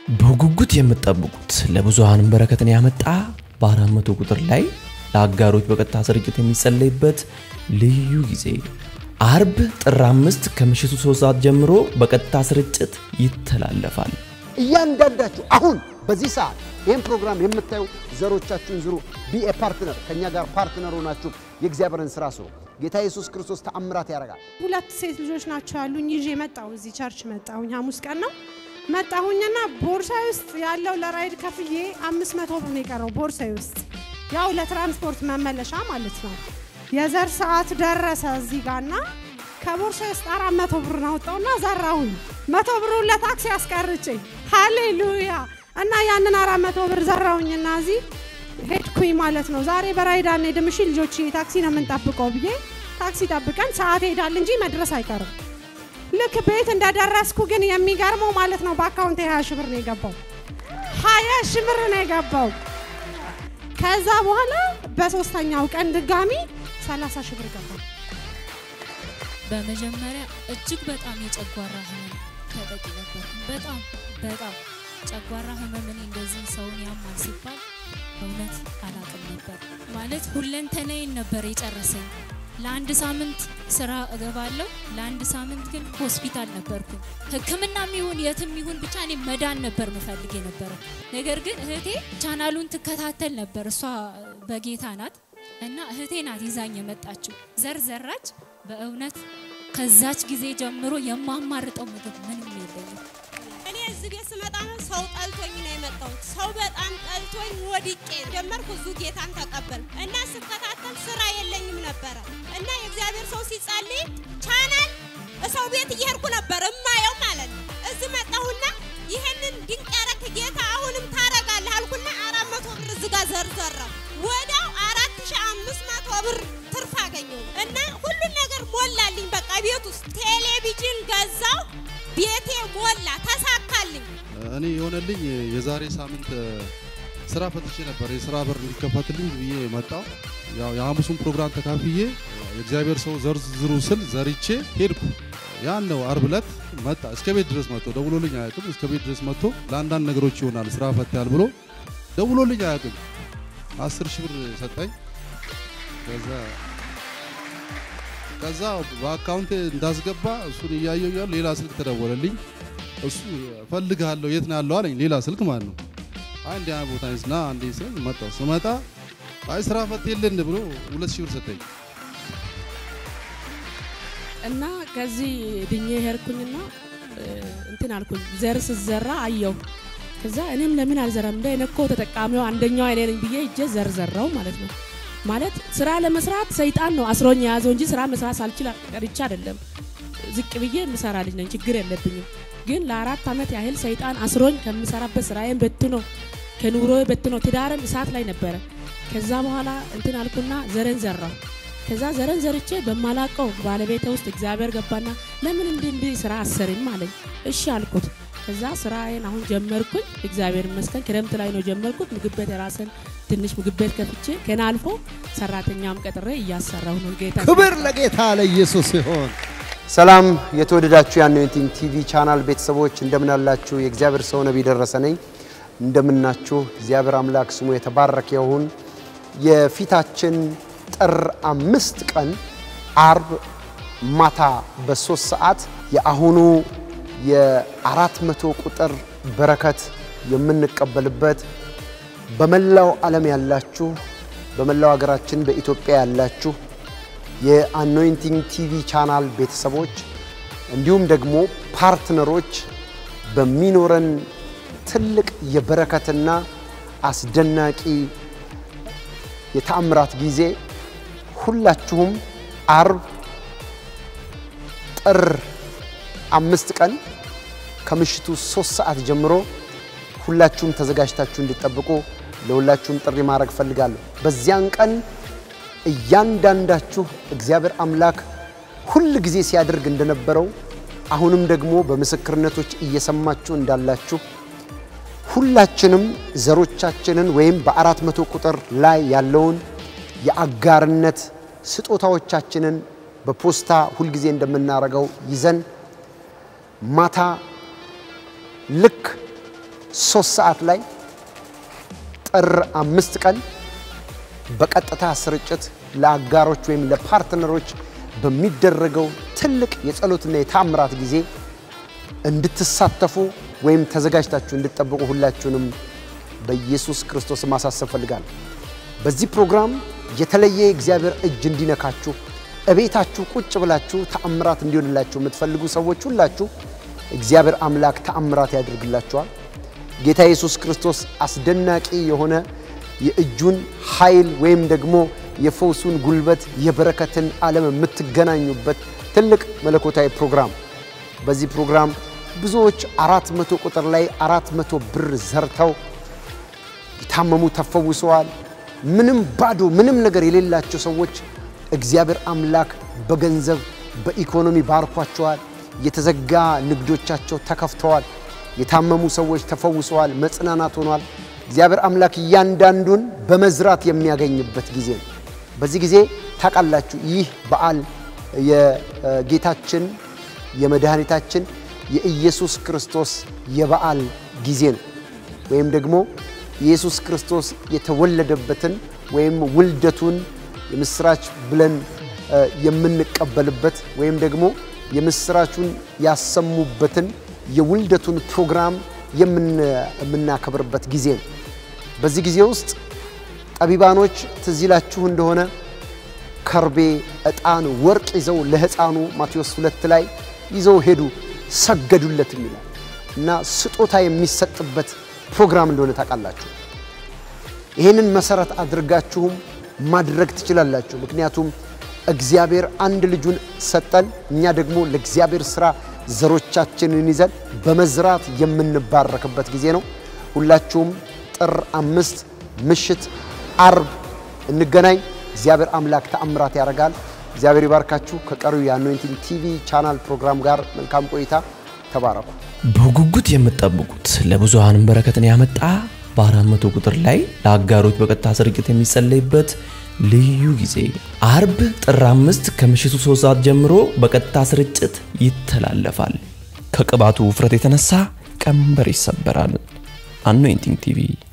በጉጉት የምትጠብቁት ለብዙሃንም በረከትን ያመጣ በአራት መቶ ቁጥር ላይ ለአጋሮች በቀጥታ ስርጭት የሚጸለይበት ልዩ ጊዜ አርብ ጥር አምስት ከምሽቱ ሶስት ሰዓት ጀምሮ በቀጥታ ስርጭት ይተላለፋል። እያንዳንዳችሁ አሁን በዚህ ሰዓት ይህን ፕሮግራም የምታዩ ዘሮቻችሁን ዝሩ። ቢኤ ፓርትነር ከእኛ ጋር ፓርትነር ሆናችሁ የእግዚአብሔርን ስራ ስሩ። ጌታ ኢየሱስ ክርስቶስ ተአምራት ያደርጋል። ሁለት ሴት ልጆች ናቸው ያሉኝ። ይዤ መጣሁ። እዚህ ቸርች መጣሁኝ። ሐሙስ ቀን ነው መጣሁኝና ቦርሳ ውስጥ ያለው ለራይድ ከፍዬ አምስት መቶ ብር ነው የቀረው ቦርሳዬ ውስጥ ያው ለትራንስፖርት መመለሻ ማለት ነው። የዘር ሰዓት ደረሰ እዚህ ጋርና ከቦርሳ ውስጥ አራት መቶ ብር አወጣውና ዘራሁኝ። መቶ ብሩን ለታክሲ አስቀርጭኝ። ሃሌሉያ! እና ያንን አራት መቶ ብር ዘራሁኝና እዚህ ሄድኩኝ ማለት ነው። ዛሬ በራይድ አንሄድም፣ እሺ ልጆች ታክሲ ነው የምንጠብቀው ብዬ ታክሲ ጠብቀን ሰዓት ሄዳል እንጂ መድረስ አይቀርም። ልክ ቤት እንደደረስኩ ግን የሚገርመው ማለት ነው በአካውንት ሀያ ሺህ ብር ነው የገባው። ሀያ ሺህ ብር ነው የገባው። ከዛ በኋላ በሶስተኛው ቀን ድጋሚ ሰላሳ ሺህ ብር ገባ። በመጀመሪያ እጅግ በጣም የጨጓራ ህመም ተጠቂ ነበር። በጣም በጣም ጨጓራ ህመም እኔ እንደዚህ ሰውን ያማል ሲባል እውነት አላቅም ነበር። ማለት ሁለንተናዬን ነበር የጨረሰኝ። ለአንድ ሳምንት ስራ እገባለሁ፣ ለአንድ ሳምንት ግን ሆስፒታል ነበርኩኝ። ሕክምናም ይሁን የትም ይሁን ብቻ እኔ መዳን ነበር ምፈልግ የነበረ። ነገር ግን እህቴ ቻናሉን ትከታተል ነበር። እሷ በጌታ ናት እና እህቴ ናት ይዛኝ የመጣችው። ዘር ዘራች። በእውነት ከዛች ጊዜ ጀምሮ የማማርጠው ምግብ ምንም የለኝም። እኔ እዚህ ቤት ስመጣ ነው ሰው ጠልቶኝ ነው የመጣሁት። ሰው በጣም ጠልቶኝ ወድቄ ጀመርኩ። እዙ ጌታን ተቀበል እና ስከታተል ስራ የለኝም ነበረ እና የእግዚአብሔር ሰው ሲጸልይ ቻናል ሰው ቤት እየሄድኩ ነበር እማየው ማለት ነው። እዚህ መጣሁና ይህንን ድንቅ ያረክ ጌታ አሁንም ታረጋለህ አልኩና አራት መቶ ብር እዚህ ጋር ዘርዘራው ወዲያው አራት ሺህ አምስት መቶ ብር ትርፍ አገኘው እና ሁሉን ነገር ሞላልኝ። በቃ ቤት ውስጥ ቴሌቪዥን ገዛው፣ ቤቴ ሞላ፣ ተሳካልኝ። እኔ የሆነልኝ የዛሬ ሳምንት ስራ ፈትቼ ነበር። የስራ በር እንዲከፈትልኝ ብዬ መጣው። ያው የሐሙሱን ፕሮግራም ተካፍዬ የእግዚአብሔር ሰው ዘርዝሩ ስል ዘርቼ ሄድኩ። ያን ነው አርብ ዕለት መጣ። እስከ ቤት ድረስ መጥቶ ደውሎልኝ አያውቅም። እስከ ቤት ድረስ መጥቶ ለአንዳንድ ነገሮች ይሆናል ስራ ፈታል ብሎ ደውሎልኝ አያውቅም። አስር ሺህ ብር ሰጠኝ። ከዛ ከዛ በአካውንት እንዳስገባ እሱን እያየው እያሉ ሌላ ስልክ ተደወለልኝ። እሱ እፈልግሃለሁ የት ነው ያለው አለኝ። ሌላ ስልክ ማለት ነው። አይ እንዲህ አይነት ቦታ ነኝ ና አንዴ ስል መጣሁ። ስመጣ አይ ስራ ፈት የለን ብሎ ሁለት ሺህ ብር ሰጠኝ። እና ከዚህ ድኜ ሄድኩኝና እንትን አልኩኝ። ዘር ስዘራ አየው። ከዛ እኔም ለምን አልዘራም እንደ እኔ እኮ ተጠቃሚው አንደኛው እኔ ነኝ ብዬ እጄ ዘርዘራው ማለት ነው። ማለት ስራ ለመስራት ሰይጣን ነው አስሮኝ የያዘው እንጂ ስራ መስራት ሳልችል ቀርቼ አይደለም። ዝቅ ብዬ የምሰራ ልጅ ነኝ፣ ችግር የለብኝም። ግን ለአራት ዓመት ያህል ሰይጣን አስሮኝ ከምሰራበት ስራዬን በትኖ ከኑሮ በትኖ ትዳርም እሳት ላይ ነበረ። ከዛ በኋላ እንትን አልኩና ዘረን ዘራው። ከዛ ዘረን ዘርቼ በማላቀው ባለቤቴ ውስጥ እግዚአብሔር ገባና ለምን እንዲህ እንዲህ ስራ አሰርም አለኝ። እሺ አልኩት። ከዛ ስራዬን አሁን ጀመርኩኝ። እግዚአብሔር ይመስገን ክረምት ላይ ነው ጀመርኩት። ምግብ ቤት የራስን ትንሽ ምግብ ቤት ከፍቼ ከና አልፎ ሰራተኛም ቀጥሬ እያሰራሁ ነው። ጌታ ክብር ለጌታ ለኢየሱስ ይሆን። ሰላም የተወደዳችሁ የአኖይንቲንግ ቲቪ ቻናል ቤተሰቦች እንደምን አላችሁ? የእግዚአብሔር ሰው ነቢይ ደረሰ ነኝ። እንደምናችሁ እግዚአብሔር አምላክ ስሙ የተባረከ ይሁን። የፊታችን ጥር አምስት ቀን አርብ ማታ በሶስት ሰዓት የአሁኑ የአራት መቶ ቁጥር በረከት የምንቀበልበት በመላው ዓለም ያላችሁ በመላው ሀገራችን በኢትዮጵያ ያላችሁ የአኖይንቲንግ ቲቪ ቻናል ቤተሰቦች እንዲሁም ደግሞ ፓርትነሮች በሚኖረን ትልቅ የበረከትና አስደናቂ የተአምራት ጊዜ ሁላችሁም አርብ ጥር አምስት ቀን ከምሽቱ ሶስት ሰዓት ጀምሮ ሁላችሁም ተዘጋጅታችሁ እንድጠብቁ ለሁላችሁም ጥሪ ማድረግ ፈልጋለሁ። በዚያን ቀን እያንዳንዳችሁ እግዚአብሔር አምላክ ሁል ጊዜ ሲያደርግ እንደነበረው አሁንም ደግሞ በምስክርነቶች እየሰማችሁ እንዳላችሁ ሁላችንም ዘሮቻችንን ወይም በአራት መቶ ቁጥር ላይ ያለውን የአጋርነት ስጦታዎቻችንን በፖስታ ሁልጊዜ እንደምናደርገው ይዘን ማታ ልክ ሶስት ሰዓት ላይ ጥር አምስት ቀን በቀጥታ ስርጭት ለአጋሮች ወይም ለፓርትነሮች በሚደረገው ትልቅ የጸሎትና የታምራት ጊዜ እንድትሳተፉ ወይም ተዘጋጅታችሁ እንድትጠብቁ ሁላችሁንም በኢየሱስ ክርስቶስ ማሳሰብ ፈልጋለሁ። በዚህ ፕሮግራም የተለየ የእግዚአብሔር እጅ እንዲነካችሁ እቤታችሁ ቁጭ ብላችሁ ተአምራት እንዲሆንላችሁ የምትፈልጉ ሰዎች ሁላችሁ እግዚአብሔር አምላክ ተአምራት ያደርግላችኋል። ጌታ ኢየሱስ ክርስቶስ አስደናቂ የሆነ የእጁን ኃይል ወይም ደግሞ የፈውሱን ጉልበት የበረከትን ዓለም የምትገናኙበት ትልቅ መለኮታዊ ፕሮግራም። በዚህ ፕሮግራም ብዙዎች አራት መቶ ቁጥር ላይ አራት መቶ ብር ዘርተው የታመሙ ተፈውሰዋል። ምንም ባዶ ምንም ነገር የሌላቸው ሰዎች እግዚአብሔር አምላክ በገንዘብ በኢኮኖሚ ባርኳቸዋል። የተዘጋ ንግዶቻቸው ተከፍተዋል። የታመሙ ሰዎች ተፈውሰዋል። መጽናናት ሆኗል። እግዚአብሔር አምላክ እያንዳንዱን በመዝራት የሚያገኝበት ጊዜ ነው። በዚህ ጊዜ ታውቃላችሁ፣ ይህ በዓል የጌታችን የመድኃኒታችን የኢየሱስ ክርስቶስ የበዓል ጊዜ ነው። ወይም ደግሞ ኢየሱስ ክርስቶስ የተወለደበትን ወይም ውልደቱን የምስራች ብለን የምንቀበልበት ወይም ደግሞ የምስራቹን ያሰሙበትን የውልደቱን ፕሮግራም የምናከብርበት ጊዜ ነው። በዚህ ጊዜ ውስጥ ጠቢባኖች ትዝ ይላችሁ እንደሆነ ከርቤ፣ ዕጣን፣ ወርቅ ይዘው ለሕፃኑ ማቴዎስ ሁለት ላይ ይዘው ሄዱ፣ ሰገዱለትም ይላል እና ስጦታ የሚሰጥበት ፕሮግራም እንደሆነ ታውቃላችሁ። ይህንን መሰረት አድርጋችሁም ማድረግ ትችላላችሁ። ምክንያቱም እግዚአብሔር አንድ ልጁን ሰጠን፣ እኛ ደግሞ ለእግዚአብሔር ስራ ዘሮቻችንን ይዘን በመዝራት የምንባረክበት ጊዜ ነው። ሁላችሁም ጥር አምስት ምሽት አርብ እንገናኝ። እግዚአብሔር አምላክ ተአምራት ያደርጋል። እግዚአብሔር ይባርካችሁ። ከቀሪው የአኖይንቲንግ ቲቪ ቻናል ፕሮግራም ጋር መልካም ቆይታ። ተባረኩ። በጉጉት የምትጠብቁት ለብዙሃንም በረከትን ያመጣ በአራት መቶ ቁጥር ላይ ለአጋሮች በቀጥታ ስርጭት የሚጸለይበት ልዩ ጊዜ አርብ ጥር አምስት ከምሽቱ ሶስት ሰዓት ጀምሮ በቀጥታ ስርጭት ይተላለፋል። ከቅባቱ ውፍረት የተነሳ ቀንበር ይሰበራል። አኖይንቲንግ ቲቪ